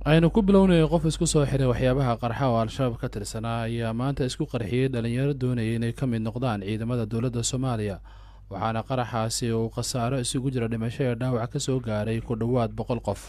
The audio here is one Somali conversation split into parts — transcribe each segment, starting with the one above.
aynu ku bilownay qof isku soo xiray waxyaabaha qarxa oo al-shabaab ka tirsanaa ayaa maanta isku qarxiyey dhalinyaro doonaya inay ka mid noqdaan ciidamada dowladda soomaaliya waxaana qaraxaasi uu khasaaro isugu jira dhimasho ee dhaawac ka soo gaaray ku dhowaad boqol qof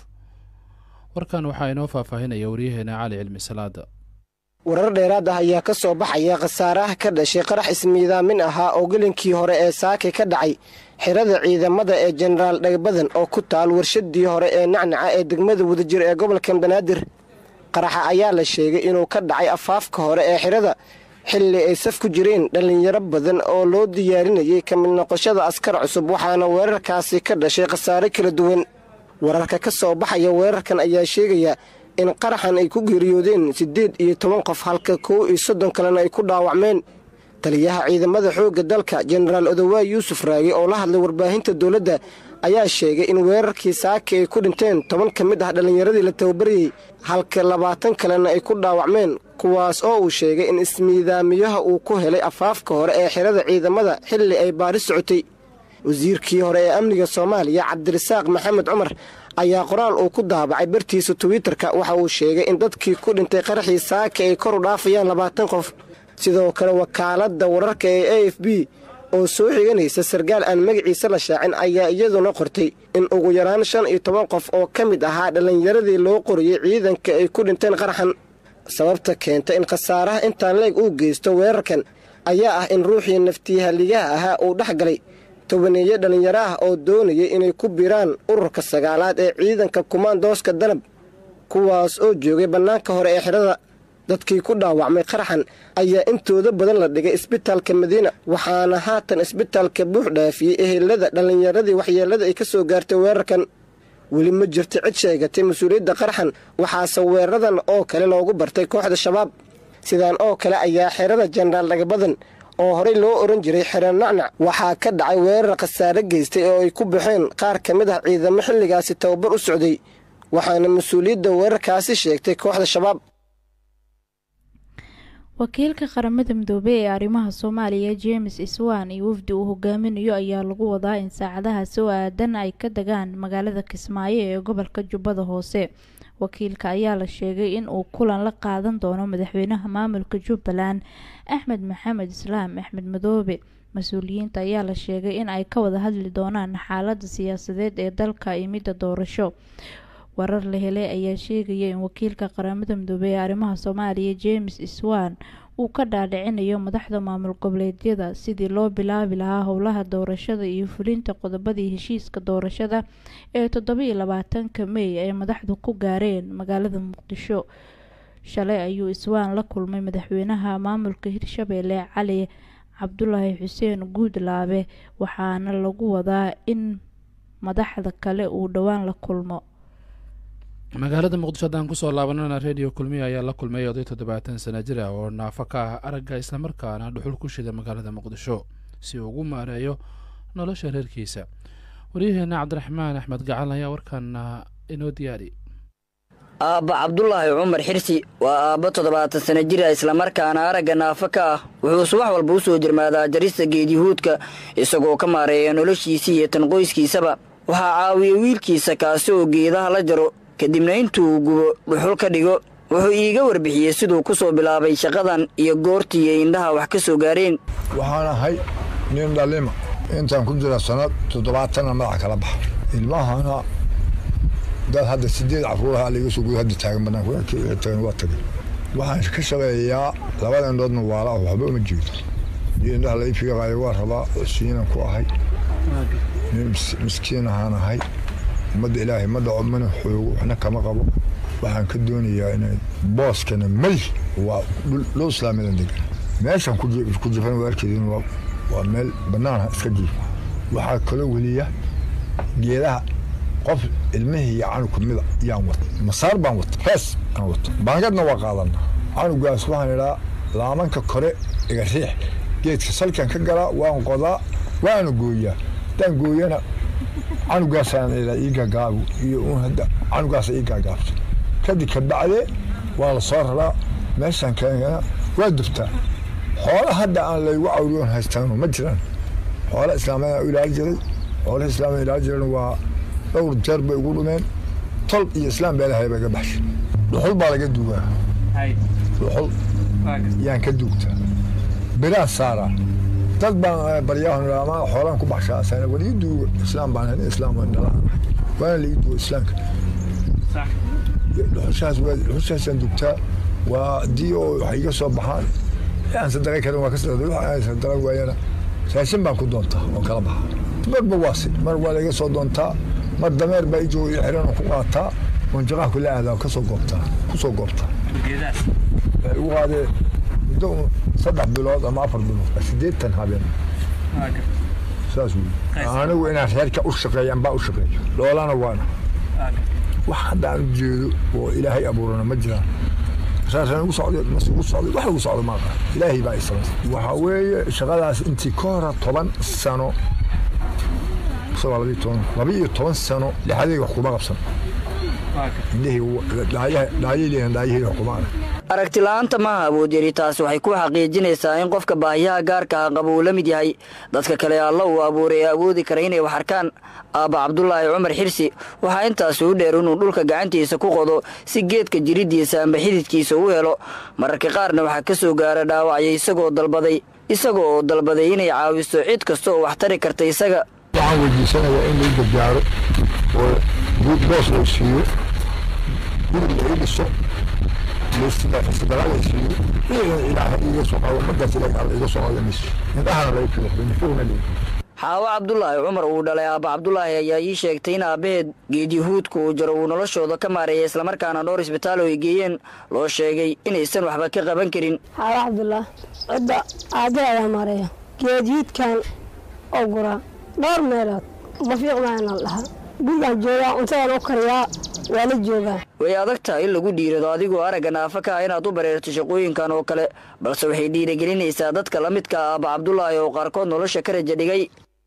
warkan waxaa inoo faahfaahinaya waryaheena cali cilmi salaada warar dheeraad ah ayaa ka soo baxaya khasaaraha ka dhashay qarax ismiidaamin ahaa oo gelinkii hore ee saake ka dhacay xirada ciidamada ee jenaraal dhagbadan oo ku taal warshadii hore ee nacnaca ee degmada wadajir ee gobolka banaadir qaraxa ayaa la sheegay inuu ka dhacay afaafka hore ee xirada xilli ay saf ku jireen dhallinyaro badan oo loo diyaarinayay ka mid noqoshada askar cusub waxaana weerarkaasi ka dhashay khasaare kala duwan wararka ka soo baxaya weerarkan ayaa sheegaya in qaraxan ay ku geeriyoodeen siddeed iyo toban qof halka kow iyo soddon kalena ay ku dhaawacmeen taliyaha ciidamada xoogga dalka jenaraal odowaay yuusuf raage oo la hadlay warbaahinta dowladda ayaa sheegay in weerarkii saake ay ku dhinteen toban ka mid ah dhallinyaradii la tababarayey halka labaatan kalena ay ku dhaawacmeen kuwaas oo uu sheegay in ismiidaamiyaha uu ku helay afaafka hore ee xirada ciidamada xilli ay baari socotay wasiirkii hore ee amniga soomaaliya cabdirasaaq maxamed cumar ayaa qoraal uu ku daabacay bartiisa twitter-ka waxa uu sheegay in dadkii ku dhintay qaraxii saake ay kor u dhaafayaan labaatan qof sidoo kale wakaaladda wararka ee a f b oo soo xiganaysa sarkaal aan magaciisa la shaacin ayaa iyaduna qortay in ugu yaraan shan iyo toban qof oo ka mid ahaa dhallinyaradii loo qoriyey ciidanka ay ku dhinteen qaraxan sababta keenta in khasaaraha intaan leeg uu geysto weerarkan ayaa ah in ruuxii naftiyahaligaha ahaa uu dhex galay tobaneeye dhallinyaro ah oo doonayay inay ku biraan ururka sagaalaad ee ciidanka kumaandooska danab kuwaas oo joogay bannaanka hore ee xidhada dadkii ku dhaawacmay qaraxan ayaa intooda badan la dhigay isbitaalka madiina waxaana haatan isbitaalka buux dhaafiyey ehelada dhallinyaradii waxyeellada ay ka soo gaartay weerarkan weli ma jirto cid sheegatay mas-uuliyadda qaraxan waxaase weeraradan oo kale loogu bartay kooxda shabaab sidaan oo kale ayaa xerada jenaraal dhagabadan oo horey loo oran jiray xeran nacnac waxaa ka dhacay weerar khasaare geystay oo ay ku baxeen qaar ka mid ah ciidamo xilligaasi tababar u socday waxaana mas-uuliyadda weerarkaasi sheegtay kooxda shabaab wakiilka qaramada midoobey ee arrimaha soomaaliya james iswan iyo wafdi uu hogaaminayo ayaa lagu wadaa in saacadaha soo aadan ay ka degaan magaalada kismaayo ee gobolka jubbada hoose wakiilka ayaa la sheegay in uu kulan la qaadan doono madaxweynaha maamulka jubbaland axmed maxamed islaam axmed madoobe mas-uuliyiinta ayaa la sheegay in ay ka wada hadli doonaan xaalada siyaasadeed ee dalka iyo midda doorasho warar la helay ayaa sheegaya in wakiilka qaramada midoobey ee arrimaha soomaaliya james iswan uu ka dhaadhicinayo madaxda maamul goboleedyada sidii loo bilaabi lahaa howlaha doorashada iyo fulinta qodobadii heshiiska doorashada ee toddobiiyo labaatanka mey ay madaxdu ku gaareen magaalada muqdisho shalay ayuu iswaan la kulmay madaxweynaha maamulka hirshabeelle cali cabdulaahi xuseen guudlaabe waxaana lagu wadaa in madaxda kale uu dhowaan la kulmo magaalada muqdisho haddaan kusoo laabanana redio kulmiya ayaa la kulmay oday toddobaatan sana jir ah oo naafo ka ah aragga islamarkaana dhuxul ku shida magaalada muqdisho si uu ugu maareeyo nolosha reerkiisa waryaheena cabdiraxmaan axmed gacal ayaa warkaana inoo diyaari aabba cabdulaahi cumar xirsi waa aabbo toddobaatan sana jira islamarkaana aragga naafo ka ah wuxuu subax walba u soo jirmaadaa jarista geedyahuudka isagoo ka maareeya noloshiisii iyo tan qoyskiisaba waxaa caawiya wiilkiisa kaasi oo geedaha la jaro kadibna intuu gubo dhuxul ka dhigo wuxuu iiga warbixiyey siduu ku soo bilaabay shaqadan iyo goortii ay indhaha wax ka soo gaareen waxaan ahay nin dhalima intaan ku jira sannad toddobaatanna madaxa kala baxa ilmahana dad hadda sideed caruuraha liga soo guda hadda taagan banaantagan waa tagay waxaan ka shaqeeyaa labada indhoodna waala ah waxba uma jeedo iyo indhaha la ifiiqaayo waa rabaa siinan ku ahay nin miskiin ahaan ahay ummadda ilaahay ma dhaco mana xoogo waxna kama qabo waxaan ka doonayaa inay booskana may waa dhul islaamiyadan degan meeshan ku jifan waa arkeedin waa meel bannaanha iska jiif waxaa kaloo weliya geedaha qof ilmihii iyo canugka mida yaan wata masaar baan wata hees aan wata baangadna waa qaadana canugaas waxaan idhaa laamanka kore iga riix geedka salkan ka galaa waan qodaa waana gooyaa haddaan gooyana canugaasaan ilaa ii gaagaabu iyo uun hadda canugaasa ii gaagaabto kadib ka bacde waa la soo raraa meeshaan keena waa dubtaa xoola hadda aan laygu cawriyoon haystaano ma jiraan xoola islaamiyaan u ilaali jiray xoolaha islaamiya ilaali jiran waa dhowr jeer bay ugu dhumeen tol iyo islaam beelahay bay ga baxshay dhuxul baa laga duugaa dhuxul yaan ka duugtaa biraan saaraa dad baan baryahon ama xoolaan ku baxshaasana war ii duuga islaam baan hani islaam waan dhalaan waana la ii duuga islaamka dhuxushaas dhuxushaasaan dugtaa waa dii oo waxay iga soo baxaan aan sadaqay karin waa ka sadaqay aan sadaqa waayana raashin baan ku doontaa oo kala baxa marba waa si mar waa laga soo doontaa mar dameer baa ijoo ii xiran oo ku qaataa oon jaqaha kula aadaa kasoo goobtaa kusoo goobtaa waxay ugu qaadee muddo saddex bilood ama afar bilood siddeetan habeen saas wey anigu inaan reerka u shaqeeyo ambaa u shaqeeyo dhoolana waana wax hadda aan u jeedo oo ilaahay abuurana ma jiraan saasaan ugu socday mas ugu socday wax ugu socdo maaqa ilaahay baa isamays waxaa weeye shaqadaas intii ka hora toban sano isagoo labiyo toban laba iyo toban sano lixadayga wax kuma qabsan aragti la-aanta maaha awoodyari taasi waxay ku xaqiijinaysaa in qofka baahiyaha gaarka ah qaba uu la mid yahay dadka kale alla uu abuuray ee awoodi kara inay wax arkaan aabba cabdulaahi cumar xirsi waxaa intaasi u dheer inuu dhulka gacantiisa ku qodo si geedka jiriddiisa amba xididkiisa u helo mararka qaarna waxaa ka soo gaara dhaawacya isagoo dalbaday isaga oo dalbaday inay caawiso cid kasta oo wax tari karta isaga waxaan weydiisanayaa in lai gargaaro oo boos loo siiyo guri la ii dhiso sadaqaa la siiyo iyagan ilaaha iiga soo qado markaas ilaah alla iga soo qado mis indhahana laga kala nifugna leeyi xaawo cabdulaahi cumar uu dhalay aabba cabdulaahi ayaa ii sheegtay in aabbaheed geedyahuudka uu jaro uu noloshooda ka maareeyay islamarkaana dhowr isbitaal oo ay geeyeen loo sheegay inaysan waxba ka qaban karin xaawo cabdulaah cidda aabbahe ayaa maareeya geedyiidkan oo guraa dhowr meelood mafiiq maana la dhahaa gurigaan joogaa cuntadaan u kariyaa waa la joogaa way adag tahay in lagu dhiirado adigoo aragga naafa ka ah inaad u bareerto shaqooyinkan oo kale balse waxay dhiirigelinaysaa dadka la midka ah aabba cabdulaahi oo qaarkood nolosha ka raja dhigay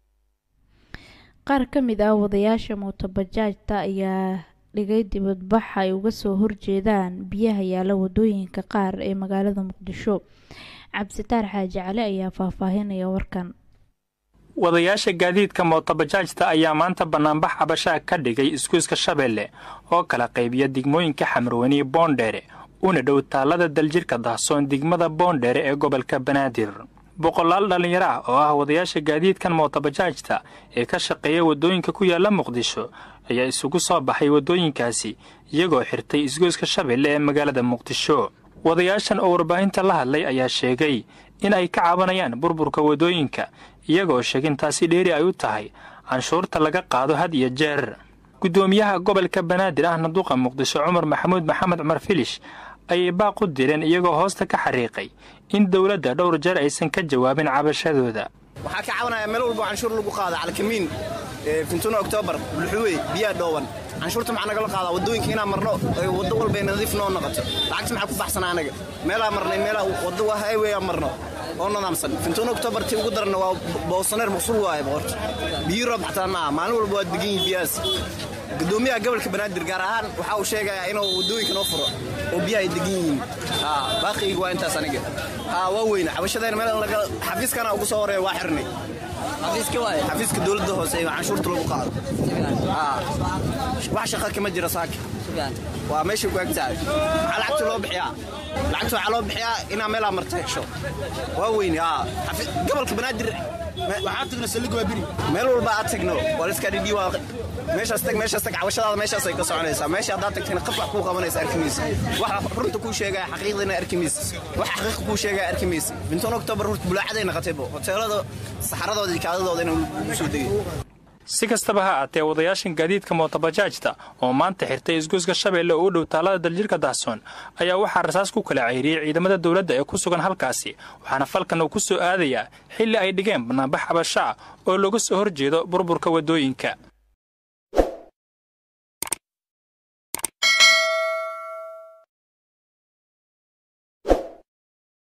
qaar ka mid ah wadayaasha mootobajaajta ayaa dhigay dibadbax ay uga soo horjeedaan biyaha yaala wadooyinka qaar ee magaalada muqdisho cabsitaar xaaji cali ayaa faahfaahinaya warkan wadayaasha gaadiidka mootobajaajta ayaa maanta bannaanbax cabashaa ka dhigay iskuiska shabeelle oo kala qaybiya degmooyinka xamarweyne boondheere una dhow taallada daljirka dahsoon degmada boondheere ee gobolka banaadir boqolaal dhallinyaro ah oo ah wadayaasha gaadiidkan mootobajaajta ee ka shaqeeya waddooyinka ku yaalla muqdisho ayaa isugu soo baxay waddooyinkaasi iyagoo xirtay isgoyska shabeelle ee magaalada muqdisho wadayaashan oo warbaahinta la hadlay ayaa sheegay in ay ka cabanayaan burburka waddooyinka iyagoo sheegin taasi dheeri ay u tahay canshuurta laga qaado had iyo jeer guddoomiyaha gobolka banaadir ahna duqa muqdisho cumar maxamuud maxamed cumar filish ayay baaq u direen iyagoo hoosta ka xariiqay in dowladda dhowr jeer aysan ka jawaabin cabashadooda waxaa ka cabanaya meel walbo canshuur lagu qaada calkamiin fintuno oktoobar bulxuwey biyaa dhooban canshuurta maxaa nagala qaadaa waddooyinka inaan marno waddo walba nadiif noo noqoto lacagta maxaa ku baxsana anaga meelaa marnay meelaa waddo waa highway aan marno oo nadaamsan fintuno oktoobar tii ugu daranna waa boosaneer maqsuul waaye boqorta biyi roob xataa maaha maalin walba waa degan yihin biyahaas gudoomiyaha gobolka banaadir gaar ahaan waxa uu sheegayaa inuu waddooyinka noo furo oo biyaha ay degan yihiin baaqiyga waa intaas aniga waa weyne cabashadayna meel xafiiskana ugu soo horeeya waa xirnay xafiiska dowladda hoose ee canshuurta lagu qaado wax shaqa kama jira saaka waa meesha ku agtahay maxaa lacagta loo bixiyaa lacagta waxaa loo bixiyaa inaa meelaa marta hesho waa weyne gobolka banaadir waxaa tagno saliga waa biri meel walba aad tagno waa liska dhidhi waa meeshaas tag meeshaas tag cabashadaada meeshaas ay ka soconaysaa meesha haddaad tagtayna qaf wax kuu qabanaysa arki maysa wax runta kuu sheegaya xaqiiqdana arki maysa wax xaqiiqa kuu sheegaya arki maysa bintoon oktoobar runta bulaacaday naqataybo hoteelada saxaradooda iyo kaadadooda inuu soo degay si kastaba ha aatee wadayaashan gaadiidka mootobajaajta oo maanta xirtay isgoyska shabeelle oo u dhow taallada daljirka dahsoon ayaa waxaa rasaas ku kala ceyriyey ciidamada dowladda ee ku sugan halkaasi waxaana falkan uu ku soo aadayaa xilli ay dhigeen bannaanbax cabasho ah oo looga soo horjeedo burburka waddooyinka